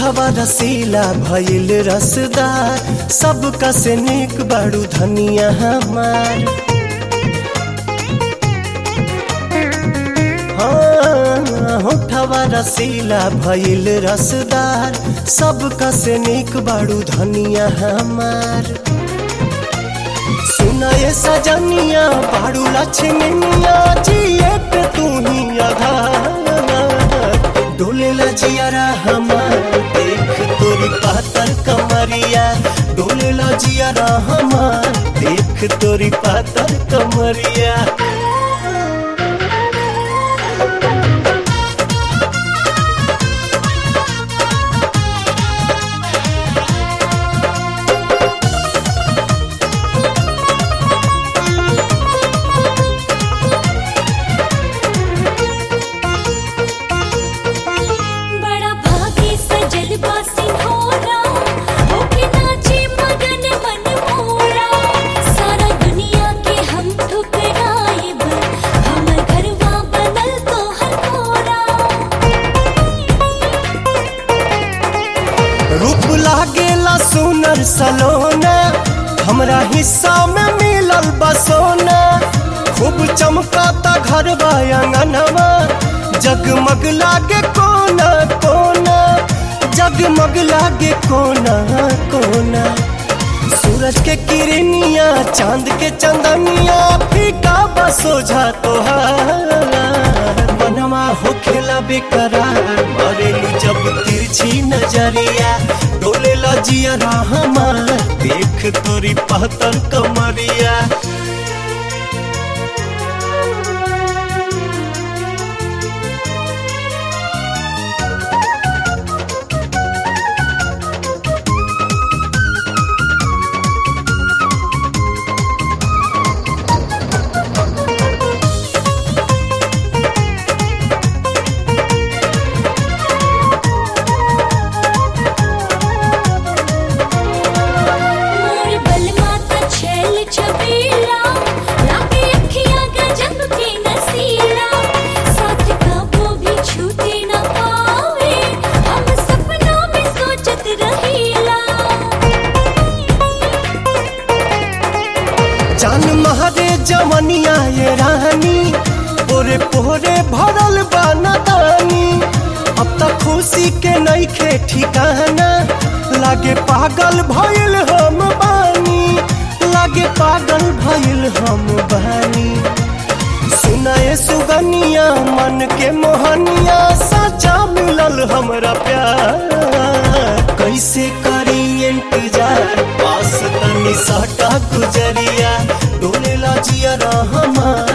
होठवा रसीला भइल रसदार सबका से निक बड़ू धनिया हमार हाँ, होठवा रसीला भइल रसदार सबका से निक बड़ू धनिया हमार सुनाए सजनिया बाड़ू लक्ष्मनिया जिए पे तू ही आधार डोले लजियारा हमार देख तोरी पातर कमरिया डोले लजियारा हमार देख तोरी पातर कमरिया बड़ा भागी सजल बासी होरा होके नाचे मगन मन मोरा सारा दुनिया के हम ठुकराइब हमर घरवा बनल तो हर कोरा रूप लागेला सुनर सलोना हमरा हिस्सा में मिलल बसोना खूब चमकाता घर अंगनवा जगमग लागे कोना कोना जगमग लागे कोना कोना सूरज के किरनिया चांद के चंदनिया फीका बसोझा तोहार मनवा हो खेला बेकरार मरेली जब तिरछी नजरिया डोले लजिया हमार देख तोरी पहतर कमरिया मोर बलमा त छैल छबीला लागे अखियां गजब के नसीला साथ कबो भी छूटे न पावे हम सपनों में सोचत रहीला जान महारे जवनिया ये रानी पोरे पोरे भरल बानी अब तक खुशी के नईखे ठिकाना लागे पागल भइल हम बानी लागे पागल भइल हम बानी सुनाए सुगनिया मन के मोहनिया सचा मिलल हमरा प्यार कैसे करी इंतजार पास तनी सटा गुजरिया डोले लजिया हमार